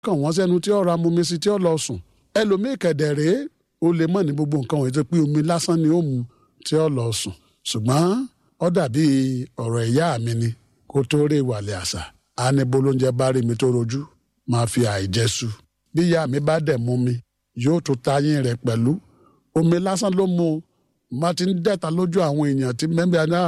kàn wọ́n sẹ́nu tí ó ra mumi sí tí ó lọ sùn ẹlòmíì kẹ̀dẹ̀ rèé ó lè mọ̀ ní gbogbo nǹkan wọ̀nyí tó pé omi lásán ni ó mu tí ó lọ sùn ṣùgbọ́n ó dàbí ọ̀rọ̀ ìyá mi ni kó tó rí ìwàlẹ̀ àṣà á ní bolóúnjẹ bá rí mi tó rojú máa fi àìjẹsù bí ìyá mi bá dẹ̀ mú mi yóò tún tayín rẹ̀ pẹ̀lú omi lásán ló mu má ti ń dẹ́ta lójú àwọn èèyàn tí mẹ́bí àná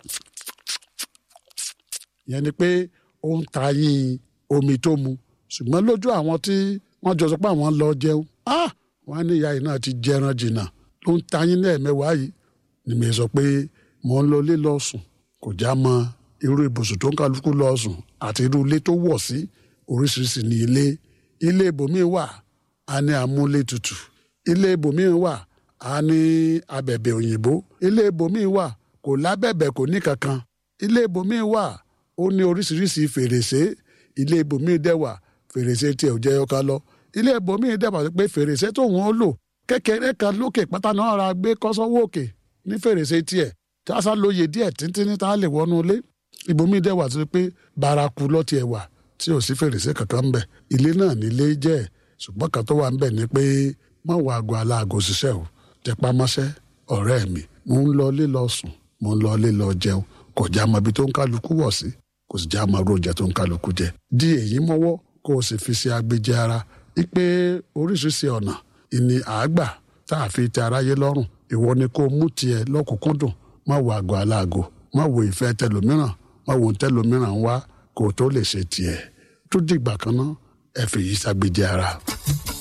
yẹn ni pé ó ń tayín omi tó mu ṣùgbọ́n lójú àwọn tí wọ́n jọ sọ pé àwọn lọ jẹun ah wọ́n á ní ìyá yìí náà ti jẹran jìnnà ló ń tayín lẹ́ẹ̀mẹ́wàá yìí ni mi sọ pé mò ń lọ ilé lọ sùn kò já mọ irú ibùsùn tó ń kálukú lọ sùn àti irú ilé tó wọ̀ sí oríṣiríṣi ní ilé ilé ibòmíín wà á ní amúlé tutù ilé ibòmíín wà á ní abẹ̀bẹ̀ òyìnbó ilé ibòmíín wà kò lábẹ̀bẹ̀ kò ní kankan ilé ibòmíín wà ó ní oríṣiríṣi fèrèsé ilé ibòmíín dẹ̀ wà fèrèsé tiẹ̀ ò jẹ́ ọkà lọ ilé ibòmíín dẹ̀ wà pé fèrèsé tó wọ́n lò kékeré kan lókè pátá náà ra gbé kọ́sọ́wọ́ òkè ní fèrèsé tiẹ̀ tásá lóye díẹ̀ títí ní tá a lè wọnú ilé ibòmíì dẹ̀ wà tó pé baraku lọ́tì ẹ̀ wà tí ò sí fèrèsé kankan ń bẹ̀ ilé náà nílé jẹ́ ṣùgbọ́n kan tó wà ń bẹ̀ ni pé má wọ aago aláago ṣiṣẹ́ o tẹpá mọ́ṣẹ́ ọ̀rẹ́ mi mo ń lọ ilé lọ sùn mo ń lọ ilé lọ jẹun kò já mọ ibi tó ń kálukú wọ̀ sí kò sì já mọ oúnjẹ tó ń kálukú jẹ di èyí mọ́wọ́ kó o sì fi ṣe agbèjẹ ara wípé oríṣiríṣi ọ̀nà ìní àágbà tá a fi tẹ aráyé lọ́rùn ìwọ ni kó mú tiẹ̀ lọ́kùnkúndùn má wo àgọ́ aláàgọ́ má wo ìfẹ́ tẹlòmíràn má wo tẹlòmíràn wá kó o tó lè ṣe tiẹ̀ tó dìgbà kan náà ẹ fèyí ṣàgbéjẹ ara.